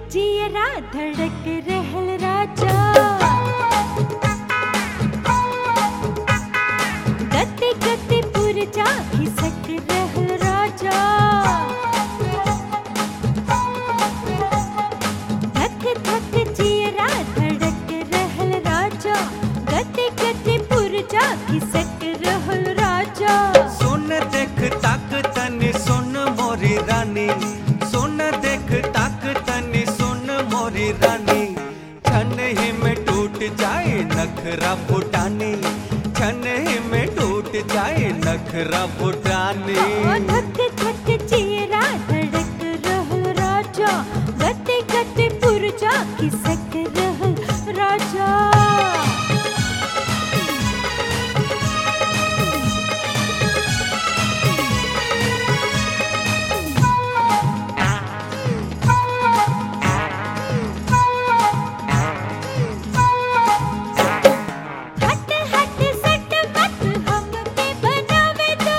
जियरा धड़क रहल राजा गते गते पुरजा खिसक रहल राजा धक धक जियरा धड़क रहल राजा गते गते पुरजा खिसक रहल राजा सुन देख ताक तनी सुन मोरी रानी सुन देख ताक तनी सुन मोरी रानी छन ही में टूट जाए नखरा फुटानी छन ही में टूट जाए नखरा फुटानी ओ धक धक जियरा धड़क रहल राजा गते गते पुरजा खिसक रहल राजा हट हट सट मत हमके बनावे दो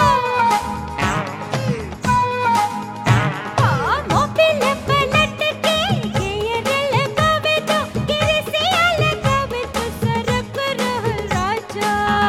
हाँ मोबिल पलट के गियर लगावे दो किरसिया लगावे तो सरक रहल राजा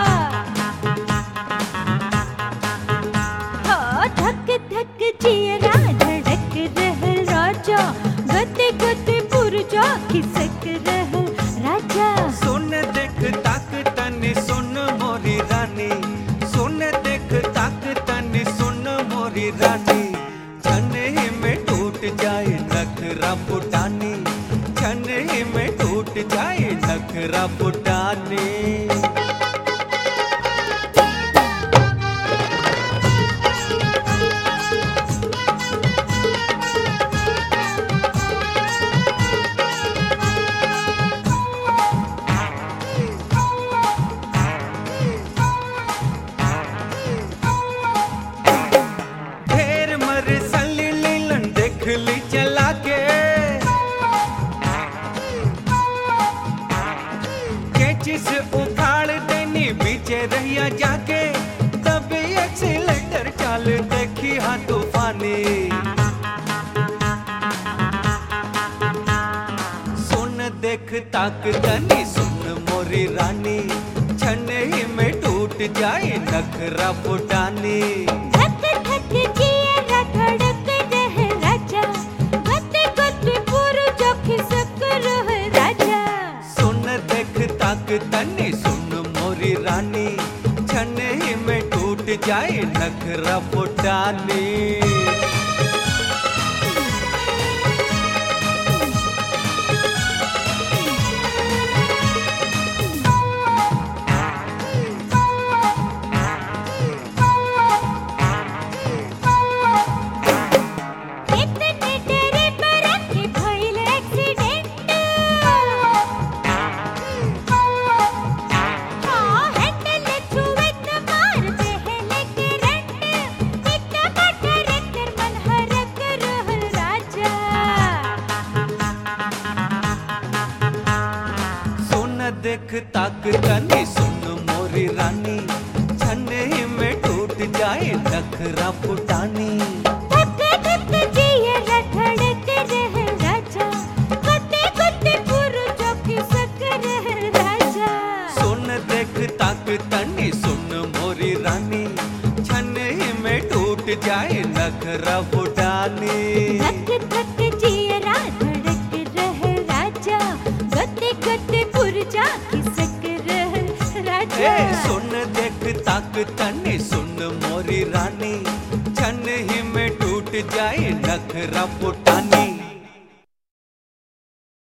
हाँ धक धक जियरा धड़क रहल राजा गते गते पुरजा खिसक रहल राजा सुन देख ताक तनी सुन मोरी रानी सुन देख ताक तनी सुन मोरी रानी छन ही में टूट जाए नखरा फुटानी छन ही में टूट जाए नखरा फुटानी ढेर मर सली लीलन देख ली चला के कैची से उखाड़ देनी बीचे रहिया जाके तभी एक्सीलेटर चाल देखी हाँ तूफानी सुन देख ताक तनी सुन मोरी रानी छन ही में टूट जाए नखरा फुटानी धक धक जियरा धड़क रहे राजा गते गते पुरजा खिसक रहे राजा सुन देख ताक तनी सुन मोरी रानी छन ही में टूट जाए नखरा फुटानी इतने तेरे पर के भइल एक्सीडेंट हाँ हैंडल छुए त मार देहले करंट इतना बटर कर मन हरक रहल राजा सुन देख ताक तनी सुन मोरी रानी छन ही में टूट जाए नखरा फुटानी धक धक जियरा धड़क रहे राजा गते गते पुरजा खिसक रहे राजा सुन देख ताक तनी सुन मोरी रानी छन ही में टूट जाए नखरा फुटानी धक धक जियरा धड़क रहे राजा गते गते पुरजा खिसक रहे राजा ए सुन देख ताक तनी सुन मोरी रानी छन ही में टूट जाए नखरा फुटानी